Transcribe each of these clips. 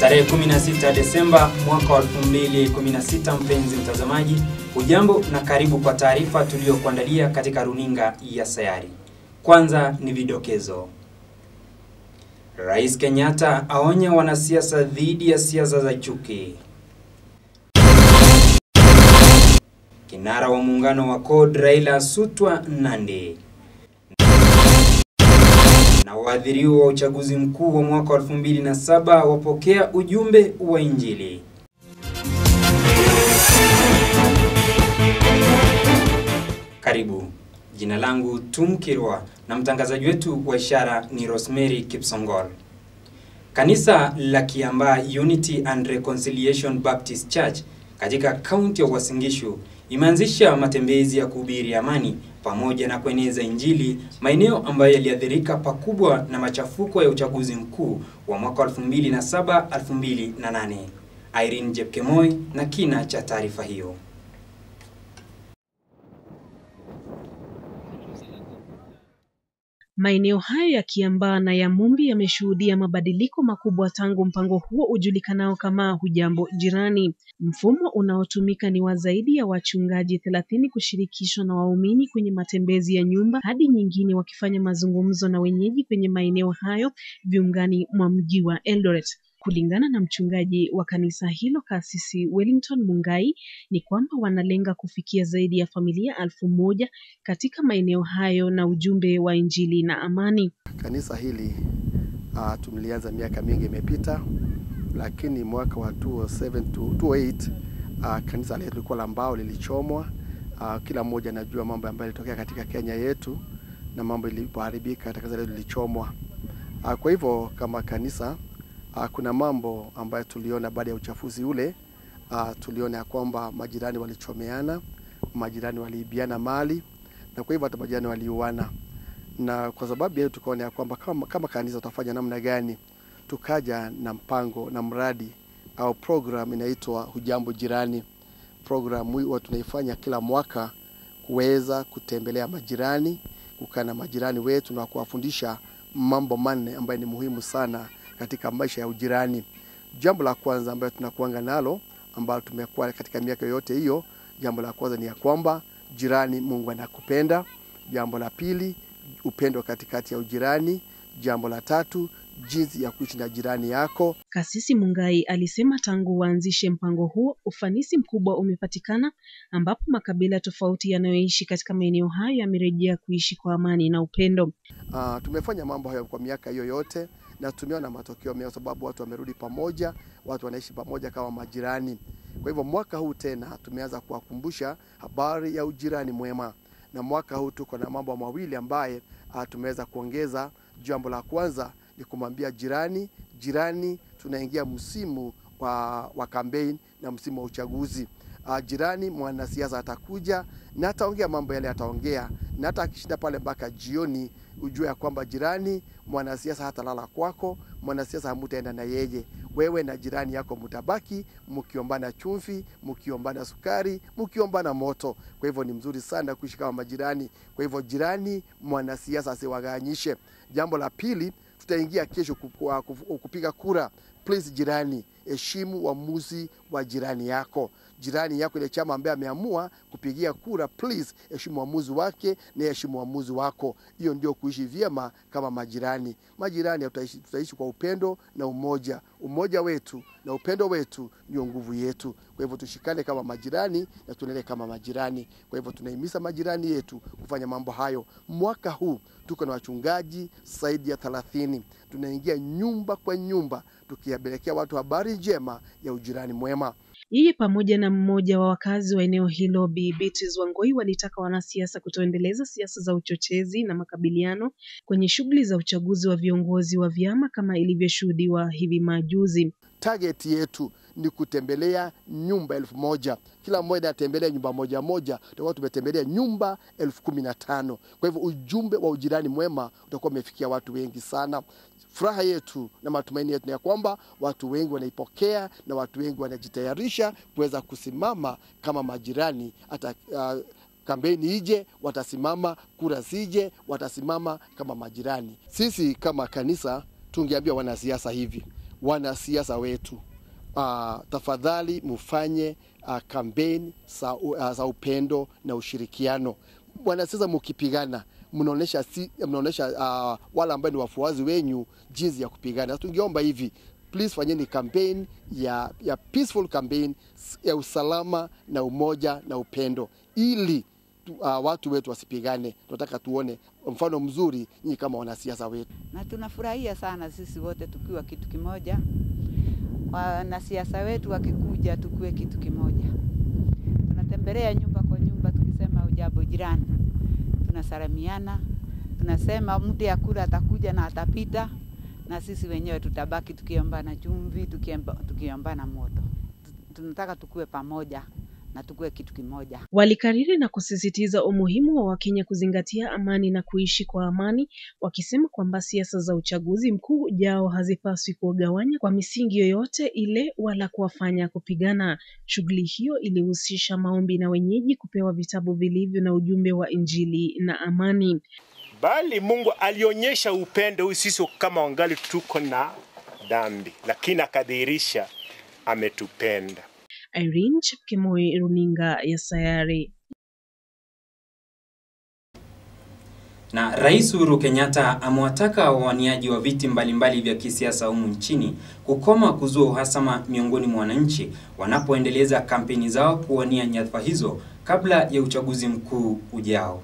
Tarehe 16 Desemba mwaka wa 2016, mpenzi mtazamaji, hujambo na karibu kwa taarifa tuliyokuandalia katika runinga ya Sayari. Kwanza ni vidokezo. Rais Kenyatta aonya wanasiasa dhidi ya siasa za chuki. Kinara wa muungano wa CORD Raila asutwa Nandi. Na waathiriwa wa uchaguzi mkuu wa mwaka 2007 wapokea ujumbe wa Injili. Karibu. Jina langu Tumkirwa na mtangazaji wetu wa ishara ni Rosemary Kipsongol. Kanisa la Kiambaa Unity and Reconciliation Baptist Church katika kaunti ya Uasin Gishu imeanzisha matembezi ya kuhubiri amani pamoja na kueneza Injili maeneo ambayo yaliathirika pakubwa na machafuko ya uchaguzi mkuu wa mwaka 2007 2008. Irene Jepkemoi na kina cha taarifa hiyo. Maeneo hayo ya Kiambaa na ya Mumbi yameshuhudia mabadiliko makubwa tangu mpango huo ujulikanao kama Hujambo Jirani. Mfumo unaotumika ni wa zaidi ya wachungaji thelathini kushirikishwa na waumini kwenye matembezi ya nyumba hadi nyingine, wakifanya mazungumzo na wenyeji kwenye maeneo hayo viungani mwa mji wa Eldoret. Kulingana na mchungaji wa kanisa hilo Kasisi Wellington Mungai ni kwamba wanalenga kufikia zaidi ya familia elfu moja katika maeneo hayo na ujumbe wa Injili na amani. Kanisa hili uh, tumelianza miaka mingi imepita, lakini mwaka wa 2007 to 2008 uh, kanisa letu lilikuwa la mbao lilichomwa. Uh, kila mmoja anajua mambo ambayo yalitokea katika Kenya yetu na mambo ilipoharibika, kanisa letu lilichomwa. Uh, kwa hivyo kama kanisa Uh, kuna mambo ambayo tuliona baada ya uchafuzi ule. Uh, tuliona ya kwamba majirani walichomeana, majirani waliibiana mali na kwa hivyo hata majirani waliuana, na kwa sababu ya hiyo tukaona ya kwamba kama, kama kanisa tutafanya namna gani, tukaja na mpango na mradi au program inaitwa Hujambo Jirani. Program hii tunaifanya kila mwaka kuweza kutembelea majirani, kukaa na majirani wetu na kuwafundisha mambo manne ambayo ni muhimu sana katika maisha ya ujirani. Jambo la kwanza ambayo tunakuanga nalo ambalo tumekuwa katika miaka yote hiyo, jambo la kwanza ni ya kwamba jirani, Mungu anakupenda. Jambo la pili, upendo katikati ya ujirani. Jambo la tatu, jinsi ya kuishi na jirani yako. Kasisi Mungai alisema tangu waanzishe mpango huo ufanisi mkubwa umepatikana, ambapo makabila tofauti yanayoishi katika maeneo hayo yamerejea kuishi kwa amani na upendo. Uh, tumefanya mambo hayo kwa miaka hiyo yote na tumeona matokeo mema, sababu watu wamerudi pamoja, watu wanaishi pamoja kama majirani. Kwa hivyo mwaka huu tena tumeanza kuwakumbusha habari ya ujirani mwema, na mwaka huu tuko na mambo mawili ambaye uh, tumeweza kuongeza. Jambo la kwanza ni kumwambia jirani, jirani, tunaingia msimu wa, wa kampeni na msimu wa uchaguzi. Uh, jirani mwanasiasa atakuja na ataongea mambo yale ataongea, na hata akishinda pale mpaka jioni, ujue ya kwamba jirani mwanasiasa hatalala kwako, mwanasiasa hamutaenda na yeye. Wewe na jirani yako mutabaki mkiombana chumvi, mkiombana sukari, mkiombana moto. Kwa hivyo ni mzuri sana kuishi kama majirani. Kwa hivyo jirani, mwanasiasa asiwaganyishe. Jambo la pili, tutaingia kesho kupiga kura. Please jirani, heshimu uamuzi wa jirani yako. Jirani yako ile chama ambaye ameamua kupigia kura, please heshimu uamuzi wake na heshimu uamuzi wako. Hiyo ndio kuishi vyema kama majirani. Majirani tutaishi, tutaishi kwa upendo na umoja. Umoja wetu na upendo wetu ndio nguvu yetu. Kwa hivyo tushikane kama majirani na tuendelee kama majirani. Kwa hivyo tunahimiza majirani yetu kufanya mambo hayo. Mwaka huu tuko na wachungaji zaidi ya thelathini. Tunaingia nyumba kwa nyumba tukiwapelekea watu habari njema ya ujirani mwema. Yeye pamoja na mmoja wa wakazi wa eneo hilo Bi Beatrice Wangoi walitaka wanasiasa kutoendeleza siasa za uchochezi na makabiliano kwenye shughuli za uchaguzi wa viongozi wa vyama kama ilivyoshuhudiwa hivi majuzi. Target yetu ni kutembelea nyumba elfu moja kila mmoja atembelea nyumba moja moja, tutakuwa tumetembelea nyumba elfu kumi na tano. Kwa hivyo ujumbe wa ujirani mwema utakuwa umefikia watu wengi sana. Furaha yetu na matumaini yetu ni ya kwamba watu wengi wanaipokea na watu wengi wanajitayarisha kuweza kusimama kama majirani hata uh, kampeni ije, watasimama, kura zije, watasimama kama majirani. Sisi kama kanisa tungeambia wanasiasa hivi, wanasiasa wetu uh, tafadhali mufanye uh, kampeni za, uh, za upendo na ushirikiano. Wanasiasa mukipigana mnaonesha si, mnaonesha uh, wale ambao ni wafuazi wenyu jinsi ya kupigana. Tungeomba hivi please fanyeni campaign ya, ya peaceful campaign ya usalama na umoja na upendo ili tu, uh, watu wetu wasipigane. Tunataka tuone mfano mzuri nyinyi kama wanasiasa wetu, na tunafurahia sana sisi wote tukiwa kitu kimoja, wanasiasa wetu wakikuja tukiwe kitu kimoja. Tunatembelea nyumba kwa nyumba tukisema ujambo jirani, tunasalimiana, tunasema mtu ya kura atakuja na atapita, na sisi wenyewe tutabaki tukiombana chumvi, tukiombana moto. Tunataka tukue pamoja na tukue kitu kimoja. Walikariri na kusisitiza umuhimu wa Wakenya kuzingatia amani na kuishi kwa amani, wakisema kwamba siasa za uchaguzi mkuu ujao hazipaswi kuwagawanya kwa misingi yoyote ile wala kuwafanya kupigana. Shughuli hiyo ilihusisha maombi na wenyeji kupewa vitabu vilivyo na ujumbe wa Injili na amani. Bali Mungu alionyesha upendo huu sisi kama wangali tuko na dhambi, lakini akadhihirisha ametupenda. Irene Chepkemoi, runinga ya Sayari. Na Rais Uhuru Kenyatta amewataka wawaniaji wa viti mbalimbali vya kisiasa humu nchini kukoma kuzua uhasama miongoni mwa wananchi wanapoendeleza kampeni zao kuwania nyadhifa hizo kabla ya uchaguzi mkuu ujao.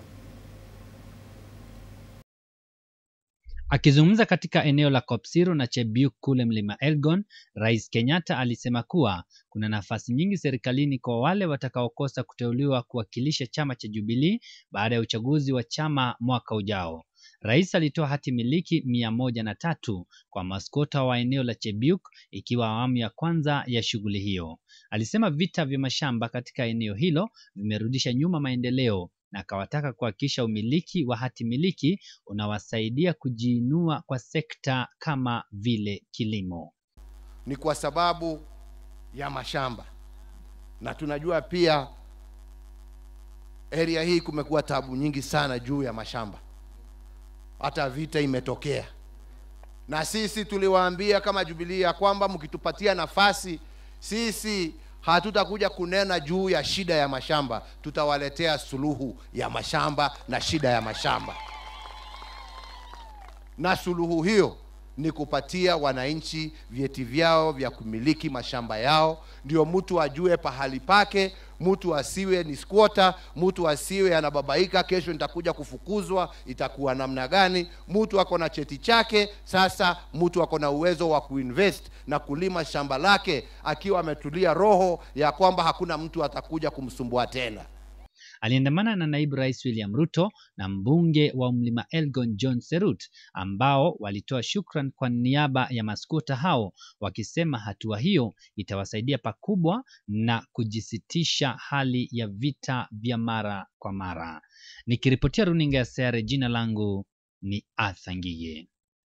Akizungumza katika eneo la Kopsiro na Chebiuk kule mlima Elgon, Rais Kenyatta alisema kuwa kuna nafasi nyingi serikalini kwa wale watakaokosa kuteuliwa kuwakilisha chama cha Jubilee baada ya uchaguzi wa chama mwaka ujao. Rais alitoa hati miliki mia moja na tatu kwa maskota wa eneo la Chebiuk ikiwa awamu ya kwanza ya shughuli hiyo. Alisema vita vya mashamba katika eneo hilo vimerudisha nyuma maendeleo na akawataka kuhakikisha umiliki wa hati miliki unawasaidia kujiinua kwa sekta kama vile kilimo. Ni kwa sababu ya mashamba, na tunajua pia area hii kumekuwa tabu nyingi sana juu ya mashamba, hata vita imetokea, na sisi tuliwaambia kama Jubilee ya kwamba mkitupatia nafasi sisi hatutakuja kunena juu ya shida ya mashamba, tutawaletea suluhu ya mashamba na shida ya mashamba. Na suluhu hiyo ni kupatia wananchi vyeti vyao vya kumiliki mashamba yao, ndio mtu ajue pahali pake, mtu asiwe ni squatter, mtu asiwe anababaika, kesho nitakuja kufukuzwa, itakuwa namna gani? Mtu ako na cheti chake, sasa mtu ako na uwezo wa kuinvest na kulima shamba lake akiwa ametulia roho ya kwamba hakuna mtu atakuja kumsumbua tena. Aliandamana na naibu rais William Ruto na mbunge wa mlima Elgon John Serut ambao walitoa shukran kwa niaba ya maskota hao wakisema hatua hiyo itawasaidia pakubwa na kujisitisha hali ya vita vya mara kwa mara. Nikiripotia runinga ya Sayare, jina langu ni Arthur Ngige.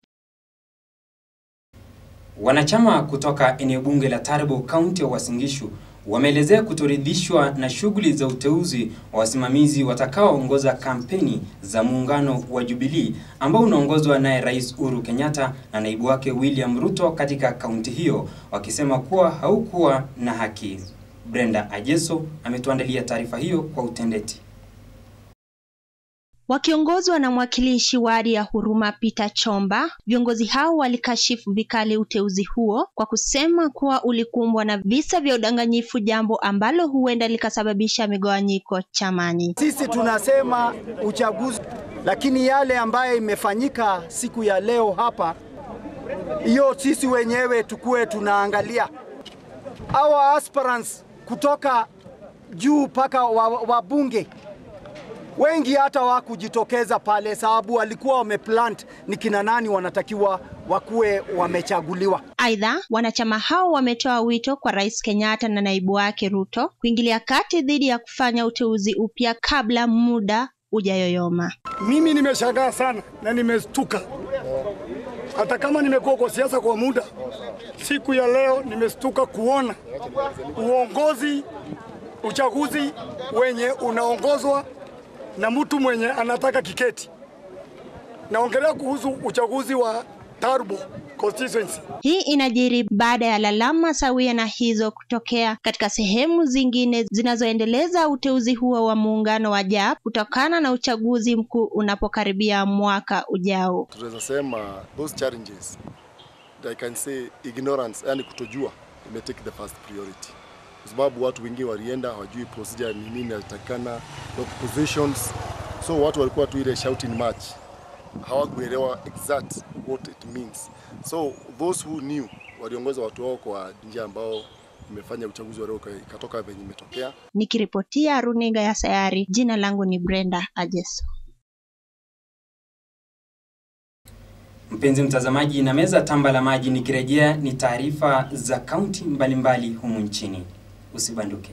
Wanachama kutoka eneo bunge la Taribo, kaunti ya Uasin Gishu wameelezea kutoridhishwa na shughuli za uteuzi wa wasimamizi watakaoongoza kampeni za muungano wa Jubilee ambao unaongozwa naye Rais Uhuru Kenyatta na naibu wake William Ruto katika kaunti hiyo, wakisema kuwa haukuwa na haki. Brenda Ajeso ametuandalia taarifa hiyo kwa utendeti. Wakiongozwa na mwakilishi wadi ya Huruma Peter Chomba, viongozi hao walikashifu vikali uteuzi huo kwa kusema kuwa ulikumbwa na visa vya udanganyifu, jambo ambalo huenda likasababisha migawanyiko chamani. Sisi tunasema uchaguzi, lakini yale ambayo imefanyika siku ya leo hapa, hiyo sisi wenyewe tukuwe tunaangalia hawa aspirants kutoka juu mpaka wabunge wa wengi hata wakujitokeza pale, sababu walikuwa wameplant ni kina nani wanatakiwa wakuwe wamechaguliwa. Aidha, wanachama hao wametoa wito kwa Rais Kenyatta na naibu wake Ruto kuingilia kati dhidi ya kufanya uteuzi upya kabla muda ujayoyoma. Mimi nimeshangaa sana na nimestuka, hata kama nimekuwa kwa siasa kwa muda, siku ya leo nimestuka kuona uongozi, uchaguzi wenye unaongozwa na mtu mwenye anataka kiketi. Naongelea kuhusu uchaguzi wa Tarbo constituency. Hii inajiri baada ya lalama sawia na hizo kutokea katika sehemu zingine zinazoendeleza uteuzi huo wa muungano wa JAP kutokana na uchaguzi mkuu unapokaribia mwaka ujao. tunaweza sema those challenges I can say ignorance, yani kutojua ime take the first priority, kwa sababu watu wengi walienda hawajui procedure ni nini inatakikana, not positions, so watu walikuwa tu ile shouting match, hawakuelewa exact what it means. So those who knew waliongoza watu wao kwa njia ambao imefanya uchaguzi wa leo ikatoka venye imetokea. Nikiripotia runinga ya Sayari, jina langu ni Brenda Ajeso. Mpenzi mtazamaji, na meza tamba la maji, nikirejea ni taarifa za kaunti mbalimbali humu nchini. Usibanduke.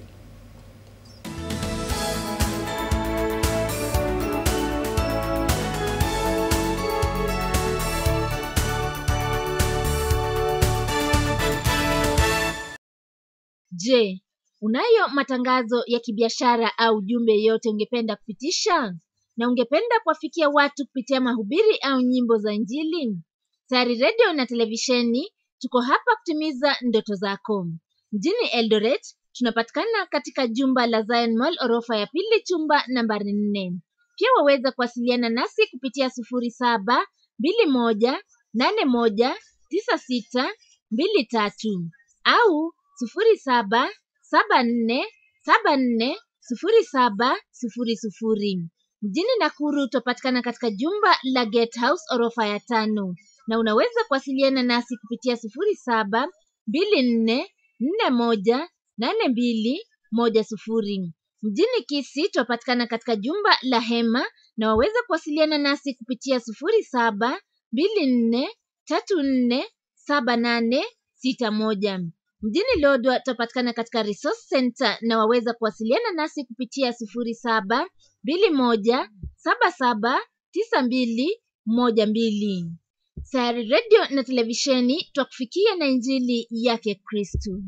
Je, unayo matangazo ya kibiashara au jumbe yoyote ungependa kupitisha na ungependa kuwafikia watu kupitia mahubiri au nyimbo za Injili? Sayari Radio na televisheni tuko hapa kutimiza ndoto zako. Mjini Eldoret tunapatikana katika jumba la Zion Mall orofa ya pili chumba nambari nne. Pia waweza kuwasiliana nasi kupitia sufuri saba mbili moja nane moja tisa sita mbili tatu au sufuri saba saba nne saba nne sufuri saba sufuri sufuri. Mjini Nakuru twapatikana katika jumba la Gate House orofa ya tano, na unaweza kuwasiliana nasi kupitia sufuri saba mbili nne nne moja nane mbili moja sufuri. Mjini Kisii twapatikana katika jumba la Hema, na waweza kuwasiliana nasi kupitia sufuri saba mbili nne tatu nne saba nane sita moja. Mjini Lodwar tutapatikana katika Resource Center na waweza kuwasiliana nasi kupitia sufuri saba mbili moja saba saba tisa mbili moja mbili. Sayari Radio na televisheni twakufikia na injili yake Kristu.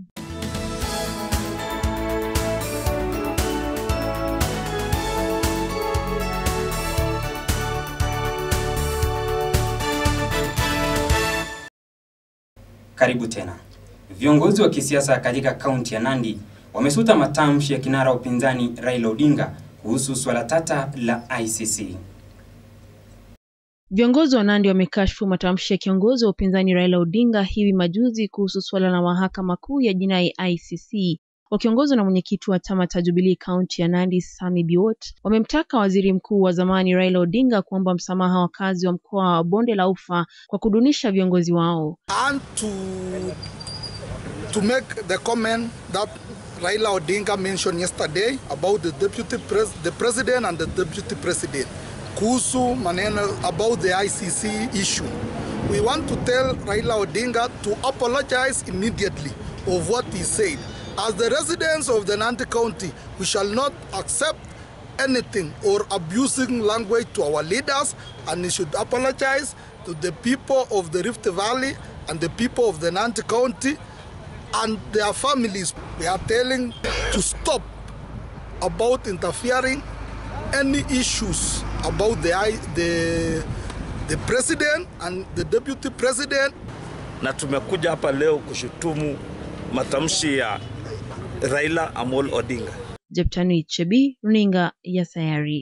Karibu tena. Viongozi wa kisiasa katika kaunti ya Nandi wamesuta matamshi ya kinara wa upinzani Raila Odinga kuhusu swala tata la ICC. Viongozi wa Nandi wamekashfu matamshi ya kiongozi wa upinzani Raila Odinga hivi majuzi kuhusu suala la mahakama kuu ya jinai ICC. Wakiongozwa na mwenyekiti wa chama cha Jubilee kaunti ya Nandi Sami Biwott, wamemtaka waziri mkuu wa zamani Raila Odinga kuomba msamaha wakazi wa mkoa wa Bonde la Ufa kwa kudunisha viongozi wao. and to to make the comment that Raila Odinga mentioned yesterday about the deputy pres the president and the deputy president kuhusu maneno about the ICC issue. We want to tell Raila Odinga to apologize immediately of what he said. As the residents of the Nandi County, we shall not accept anything or abusing language to our leaders and he should apologize to the people of the Rift Valley and the people of the Nandi County and their families. We are telling to stop about interfering any issues about the, I- the, the president and the deputy president na tumekuja hapa leo kushutumu matamshi ya Raila Amolo Odinga. Jeptanui Chebi, runinga ya Sayari.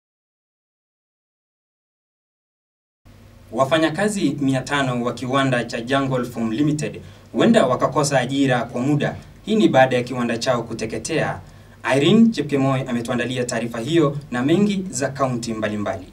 Wafanyakazi 500 wa kiwanda cha Jungle Foam Limited huenda wakakosa ajira kwa muda. Hii ni baada ya kiwanda chao kuteketea. Irene Chepkemoi ametuandalia taarifa hiyo na mengi za kaunti mbalimbali.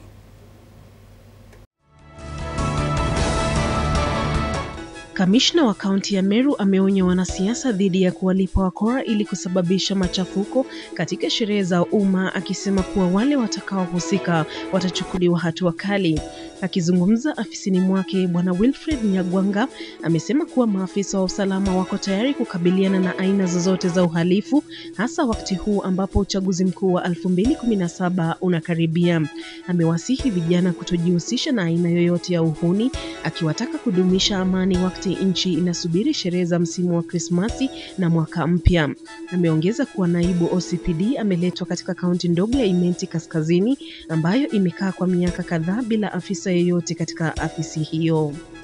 Kamishna wa kaunti ya Meru ameonya wanasiasa dhidi ya kuwalipa wakora ili kusababisha machafuko katika sherehe za umma, akisema kuwa wale watakaohusika watachukuliwa hatua kali. Akizungumza afisini mwake, Bwana Wilfred Nyagwanga amesema kuwa maafisa wa usalama wako tayari kukabiliana na aina zozote za uhalifu, hasa wakati huu ambapo uchaguzi mkuu wa 2017 unakaribia. Amewasihi vijana kutojihusisha na aina yoyote ya uhuni, akiwataka kudumisha amani wakati nchi inasubiri sherehe za msimu wa Krismasi na mwaka mpya. Ameongeza kuwa naibu OCPD ameletwa katika kaunti ndogo ya Imenti Kaskazini ambayo imekaa kwa miaka kadhaa bila afisa yeyote katika afisi hiyo.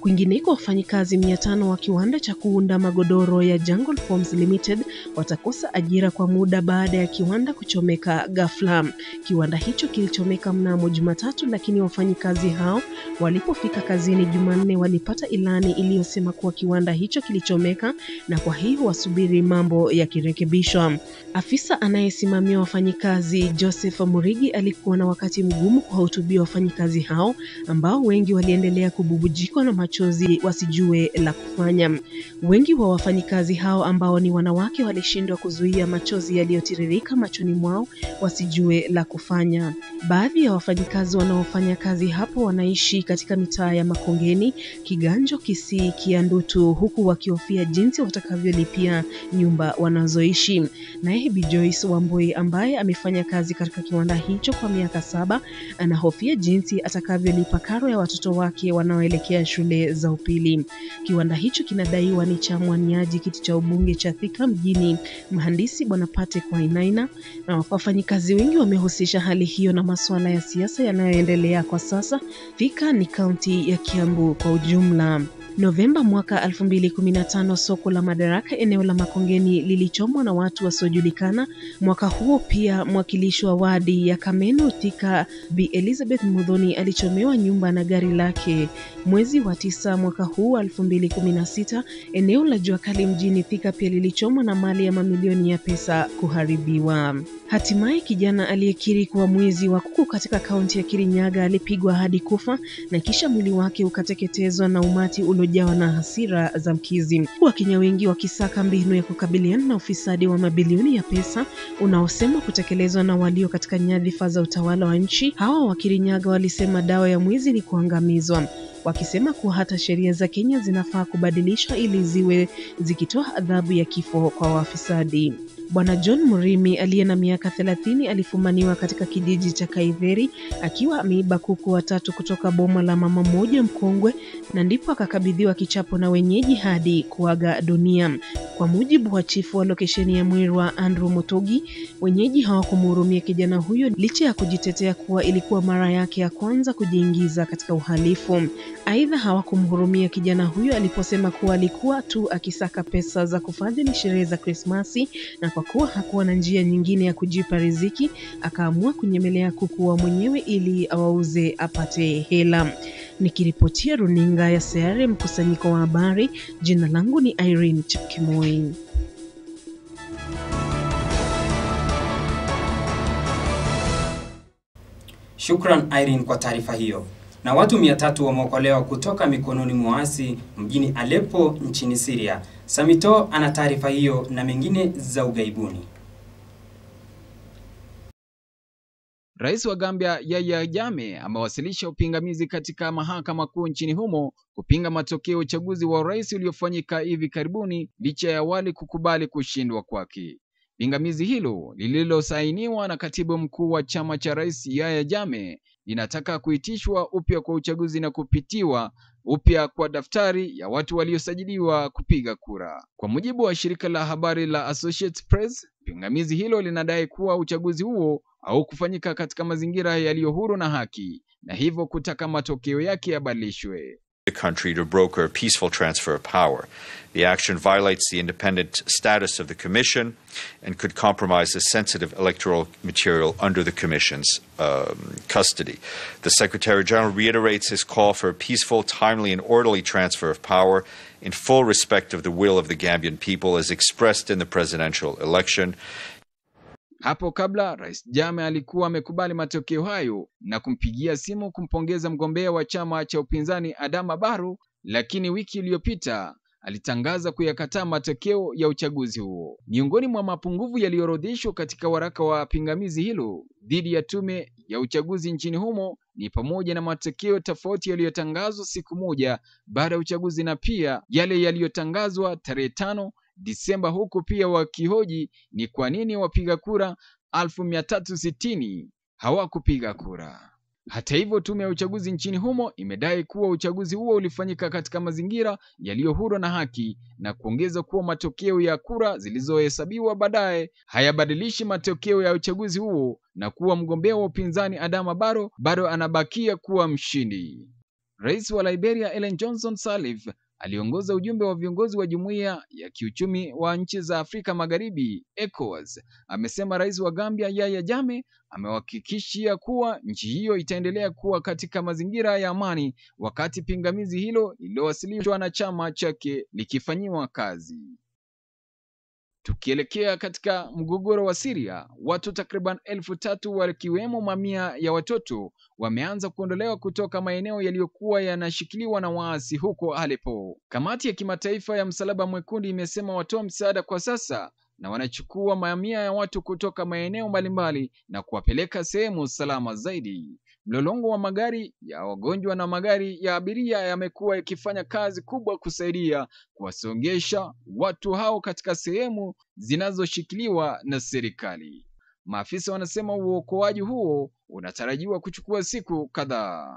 Kwingineko, wafanyikazi mia tano wa kiwanda cha kuunda magodoro ya Jungle Forms Limited watakosa ajira kwa muda baada ya kiwanda kuchomeka ghafla. Kiwanda hicho kilichomeka mnamo Jumatatu, lakini wafanyikazi hao walipofika kazini Jumanne walipata ilani iliyosema kuwa kiwanda hicho kilichomeka na kwa hiyo wasubiri mambo yakirekebishwa. Afisa anayesimamia wafanyikazi Joseph Murigi alikuwa na wakati mgumu kuwahutubia wafanyikazi hao ambao wengi waliendelea kububujikwa na machozi wasijue la kufanya. Wengi wa wafanyikazi hao ambao ni wanawake walishindwa kuzuia machozi yaliyotiririka machoni mwao wasijue la kufanya. Baadhi ya wafanyikazi wanaofanya kazi hapo wanaishi katika mitaa ya Makongeni, Kiganjo, Kisii, Kiandutu huku wakihofia jinsi watakavyolipia nyumba wanazoishi. Naye Bi Joyce Wambui ambaye amefanya kazi katika kiwanda hicho kwa miaka saba anahofia jinsi atakavyolipa karo ya watoto wake wanaoelekea shule za upili. Kiwanda hicho kinadaiwa ni cha mwaniaji kiti cha ubunge cha Thika mjini, mhandisi Bwana Patrick Wainaina, na wafanyikazi wengi wamehusisha hali hiyo na masuala ya siasa yanayoendelea kwa sasa. Thika ni kaunti ya Kiambu kwa ujumla. Novemba mwaka 2015 soko la Madaraka eneo la Makongeni lilichomwa na watu wasiojulikana. Mwaka huo pia mwakilishi wa wadi ya Kameno Thika Bi Elizabeth Mudhoni alichomewa nyumba na gari lake. Mwezi wa tisa mwaka huu 2016 eneo la Jua Kali mjini Thika pia lilichomwa na mali ya mamilioni ya pesa kuharibiwa. Hatimaye kijana aliyekiri kuwa mwizi wa kuku katika kaunti ya Kirinyaga alipigwa hadi kufa na kisha mwili wake ukateketezwa na umati uliojawa na hasira za mkizi. Wakenya wengi wakisaka mbinu ya kukabiliana na ufisadi wa mabilioni ya pesa unaosemwa kutekelezwa na walio katika nyadhifa za utawala wa nchi. Hawa wa Kirinyaga walisema dawa ya mwizi ni kuangamizwa wakisema kuwa hata sheria za Kenya zinafaa kubadilishwa ili ziwe zikitoa adhabu ya kifo kwa wafisadi. Bwana John Murimi aliye na miaka thelathini alifumaniwa katika kijiji cha Kaitheri akiwa ameiba kuku watatu kutoka boma la mama mmoja mkongwe, na ndipo akakabidhiwa kichapo na wenyeji hadi kuaga dunia. Kwa mujibu wa chifu wa lokesheni ya Mwirwa Andrew Mutogi, wenyeji hawakumhurumia kijana huyo licha ya kujitetea kuwa ilikuwa mara yake ya kwanza kujiingiza katika uhalifu. Aidha, hawakumhurumia kijana huyo aliposema kuwa alikuwa tu akisaka pesa za kufadhili sherehe za Krismasi na kwa kuwa hakuwa na njia nyingine ya kujipa riziki, akaamua kunyemelea kuku wa mwenyewe ili awauze apate hela. Nikiripotia runinga ya Sayare, mkusanyiko wa habari, jina langu ni Irene Chepkemoi. Shukran Irene kwa taarifa hiyo. Na watu mia tatu wameokolewa kutoka mikononi mwa waasi mjini Aleppo nchini Syria. Samito ana taarifa hiyo na mengine za ugaibuni. Rais wa Gambia Yahya Jammeh amewasilisha upingamizi katika mahakama kuu nchini humo kupinga matokeo ya uchaguzi wa urais uliofanyika hivi karibuni licha ya awali kukubali kushindwa kwake. Pingamizi hilo lililosainiwa na katibu mkuu wa chama cha rais Yahya Jammeh linataka kuitishwa upya kwa uchaguzi na kupitiwa upya kwa daftari ya watu waliosajiliwa kupiga kura. Kwa mujibu wa shirika la habari la Associated Press, pingamizi hilo linadai kuwa uchaguzi huo haukufanyika katika mazingira yaliyo huru na haki na hivyo kutaka matokeo yake yabadilishwe. the country to broker a peaceful transfer of power. The action violates the independent status of the Commission and could compromise the sensitive electoral material under the Commission's um, custody. The Secretary General reiterates his call for a peaceful, timely, and orderly transfer of power in full respect of the will of the Gambian people as expressed in the presidential election. Hapo kabla Rais Jammeh alikuwa amekubali matokeo hayo na kumpigia simu kumpongeza mgombea wa chama cha upinzani Adama Barrow, lakini wiki iliyopita alitangaza kuyakataa matokeo ya uchaguzi huo. Miongoni mwa mapungufu yaliyoorodheshwa katika waraka wa pingamizi hilo dhidi ya tume ya uchaguzi nchini humo ni pamoja na matokeo tofauti yaliyotangazwa siku moja baada ya uchaguzi na pia yale yaliyotangazwa tarehe tano Disemba, huku pia wakihoji ni kwa nini wapiga kura 1360 hawakupiga kura. Hata hivyo, tume ya uchaguzi nchini humo imedai kuwa uchaguzi huo ulifanyika katika mazingira yaliyo huru na haki na kuongeza kuwa matokeo ya kura zilizohesabiwa baadaye hayabadilishi matokeo ya uchaguzi huo na kuwa mgombea wa upinzani Adama Barrow bado anabakia kuwa mshindi. Rais wa Liberia Ellen Johnson Sirleaf aliongoza ujumbe wa viongozi wa Jumuiya ya Kiuchumi wa Nchi za Afrika Magharibi ECOWAS. Amesema rais wa Gambia Yahya Jammeh amewahakikishia kuwa nchi hiyo itaendelea kuwa katika mazingira ya amani wakati pingamizi hilo lililowasilishwa na chama chake likifanyiwa kazi. Tukielekea katika mgogoro wa Syria, watu takriban elfu tatu wakiwemo mamia ya watoto wameanza kuondolewa kutoka maeneo yaliyokuwa yanashikiliwa na waasi huko Aleppo. Kamati ya kimataifa ya Msalaba Mwekundu imesema watoa msaada kwa sasa na wanachukua mamia ya watu kutoka maeneo mbalimbali na kuwapeleka sehemu salama zaidi. Mlolongo wa magari ya wagonjwa na magari ya abiria yamekuwa yakifanya kazi kubwa kusaidia kuwasongesha watu hao katika sehemu zinazoshikiliwa na serikali. Maafisa wanasema uokoaji huo unatarajiwa kuchukua siku kadhaa.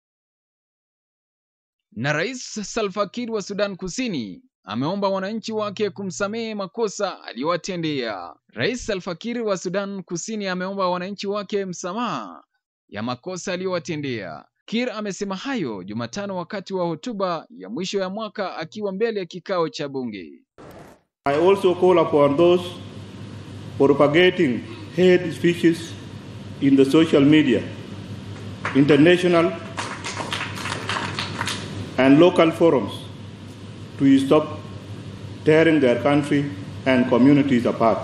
Na Rais Salva Kiir wa Sudan Kusini ameomba wananchi wake kumsamehe makosa aliyowatendea. Rais Salva Kiir wa Sudan Kusini ameomba wananchi wake msamaha ya makosa aliyowatendea. Kiir amesema hayo Jumatano wakati wa hotuba ya mwisho ya mwaka akiwa mbele ya kikao cha bunge. I also call upon those propagating hate speeches in the social media, international and local forums to stop tearing their country and communities apart.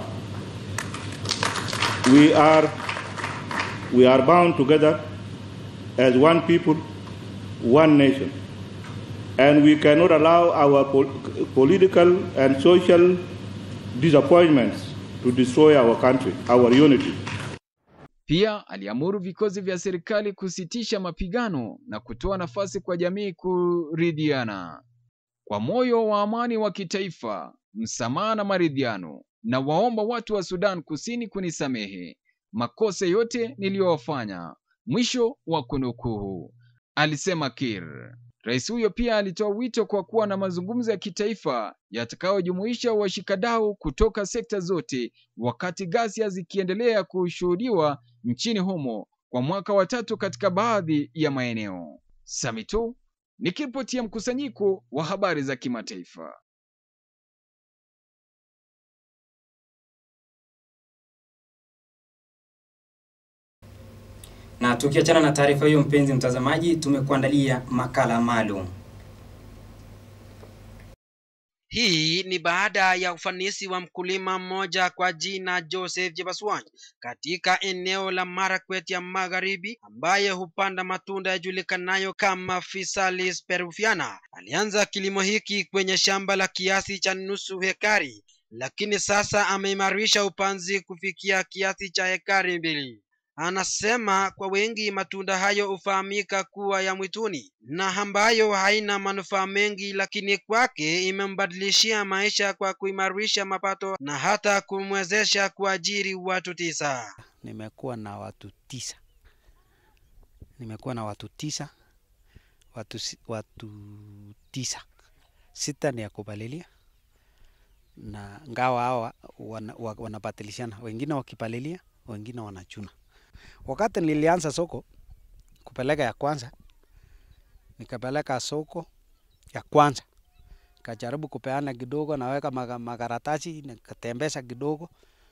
We are, we are bound together as one people, one nation, and we cannot allow our pol political and social disappointments to destroy our country, our unity. Pia aliamuru vikosi vya serikali kusitisha mapigano na kutoa nafasi kwa jamii kuridhiana. Kwa moyo wa amani wa kitaifa, msamaha na maridhiano, na waomba watu wa Sudan Kusini kunisamehe makosa yote niliyowafanya. Mwisho wa kunukuu, alisema Kiir. Rais huyo pia alitoa wito kwa kuwa na mazungumzo ya kitaifa yatakayojumuisha washikadau kutoka sekta zote, wakati ghasia zikiendelea kushuhudiwa nchini humo kwa mwaka wa tatu katika baadhi ya maeneo. Samito nikiripotia mkusanyiko wa habari za kimataifa. Na tukiachana na taarifa hiyo, mpenzi mtazamaji, tumekuandalia makala maalum. Hii ni baada ya ufanisi wa mkulima mmoja kwa jina Joseph Jebaswany katika eneo la Marakwet ya Magharibi, ambaye hupanda matunda yajulikanayo kama Physalis peruviana. Alianza kilimo hiki kwenye shamba la kiasi cha nusu hekari, lakini sasa ameimarisha upanzi kufikia kiasi cha hekari mbili. Anasema kwa wengi matunda hayo hufahamika kuwa ya mwituni na ambayo haina manufaa mengi, lakini kwake imembadilishia maisha kwa kuimarisha mapato na hata kumwezesha kuajiri watu tisa. Nimekuwa na watu tisa, nimekuwa na watu tisa, watu, si- watu tisa, sita ni ya kupalilia na ngawa hawa wana, wa- wanabatilishana, wengine wakipalilia, wengine wanachuna. Wakati nilianza soko kupeleka ya kwanza, nikapeleka soko ya kwanza, kajaribu kupeana kidogo, naweka maga- makaratasi, nikatembeza kidogo,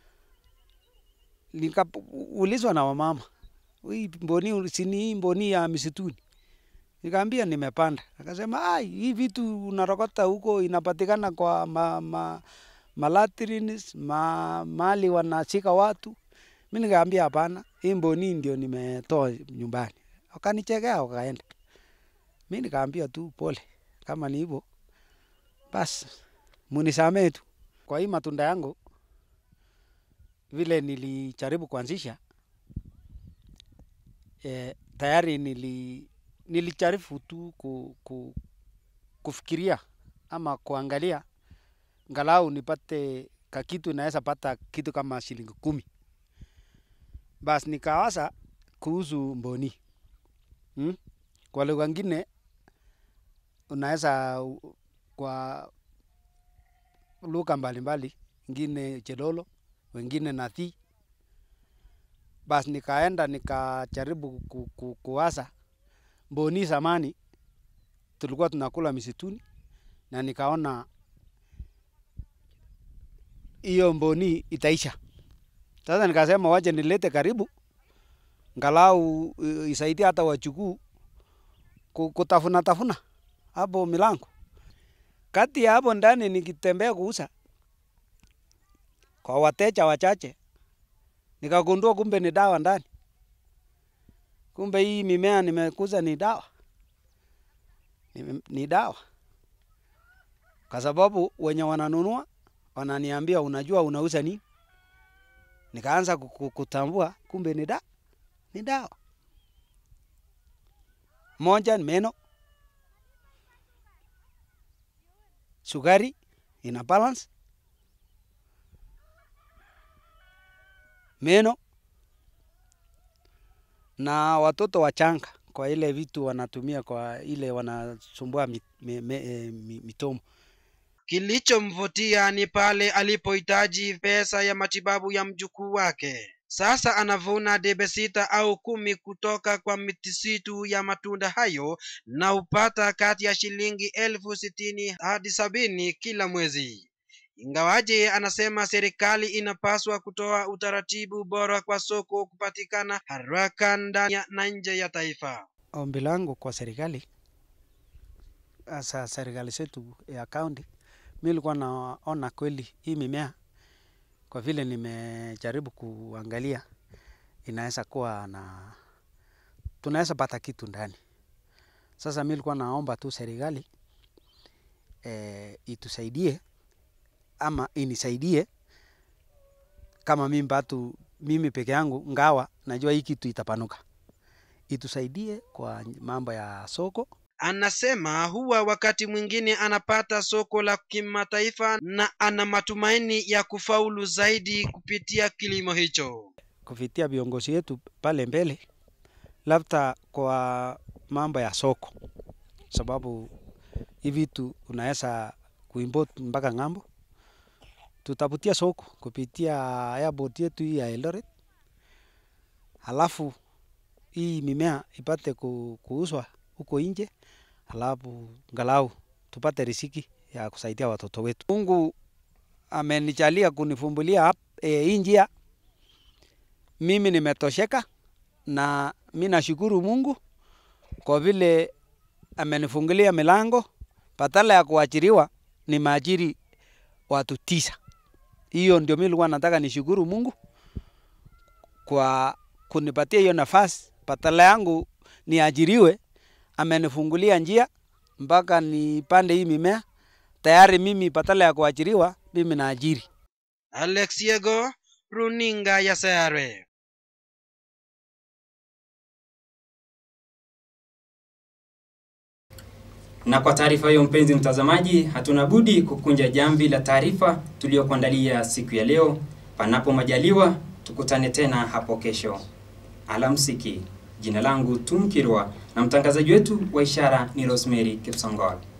nikaulizwa na wamama, hii mboni sini hii mboni ya misituni? Nikaambia nimepanda. Akasema ai, hii vitu unarokota huko inapatikana kwa ma, ma, malatrines ma, mali wanashika watu. Mi nikaambia hapana, hii mboni ndio nimetoa nyumbani. Wakanichekea wakaenda. Mi nikaambia tu pole, kama ni hivyo basi munisamee tu. Kwa hii matunda yangu vile nilijaribu kuanzisha eh, tayari nili nilijaribu tu ku, ku, kufikiria ama kuangalia ngalau nipate kakitu naweza pata kitu kama shilingi kumi. Basi nikawaza kuhusu mboni hmm? Kwa lugha ngine unaweza u- kwa lugha mbalimbali, ingine chelolo, wengine nathi. Basi nikaenda nikajaribu ku, ku, kuwaza mboni zamani tulikuwa tunakula misituni, na nikaona hiyo mboni itaisha. Sasa nikasema waje nilete karibu, ngalau uh, isaidie hata wachukuu ku- kutafuna tafuna hapo milango. Kati ya hapo ndani nikitembea kuuza kwa wateja wachache, nikagundua kumbe ni dawa ndani. Kumbe hii mimea nimekuza ni dawa, ni, ni dawa, kwa sababu wenye wananunua wananiambia, unajua unauza nini? Nikaanza ku- ku- kutambua kumbe ni da, ni dawa. Moja ni meno, sukari ina balance, meno na watoto wachanga kwa ile vitu wanatumia kwa ile wanasumbua mi, mi, mi, eh, mi, mitomo. Kilichomvutia ni pale alipohitaji pesa ya matibabu ya mjukuu wake. Sasa anavuna debe sita au kumi kutoka kwa mitisitu ya matunda hayo na hupata kati ya shilingi elfu sitini hadi sabini kila mwezi. Ingawaje anasema serikali inapaswa kutoa utaratibu bora kwa soko kupatikana haraka ndani ya- na nje ya taifa. Ombi langu kwa serikali, hasa serikali zetu ya kaunti, mi nilikuwa naona kweli hii mimea, kwa vile nimejaribu kuangalia, inaweza kuwa na tunaweza pata kitu ndani. Sasa mi nilikuwa naomba tu serikali eh, itusaidie ama inisaidie kama mimi batu mimi peke yangu, ngawa najua hii kitu itapanuka, itusaidie kwa mambo ya soko. Anasema huwa wakati mwingine anapata soko la kimataifa na ana matumaini ya kufaulu zaidi kupitia kilimo hicho. kupitia viongozi wetu pale mbele, labda kwa mambo ya soko, sababu hivi vitu unaweza kuimport mpaka ng'ambo. Tutavutia soko kupitia airport yetu hii ya Eldoret, halafu hii mimea ipate ku, kuuzwa huko nje, halafu ngalau tupate riziki ya kusaidia watoto wetu. Mungu amenijalia kunifumbulia hap- eh, hii njia mimi nimetosheka na mi nashukuru Mungu kwa vile amenifungulia milango, badala ya kuajiriwa nimeajiri watu tisa. Hiyo ndio mimi nilikuwa nataka nishukuru Mungu kwa kunipatia hiyo nafasi, badala yangu niajiriwe, amenifungulia njia mpaka nipande hii mimea. Tayari mimi badala ya kuajiriwa, mimi naajiri. Alex Yego, runinga ya Sayare. Na kwa taarifa hiyo, mpenzi mtazamaji, hatuna budi kukunja jamvi la taarifa tuliyokuandalia siku ya leo. Panapo majaliwa, tukutane tena hapo kesho. Alamsiki. Jina langu Tumkirwa na mtangazaji wetu wa ishara ni Rosemary Kipsongol.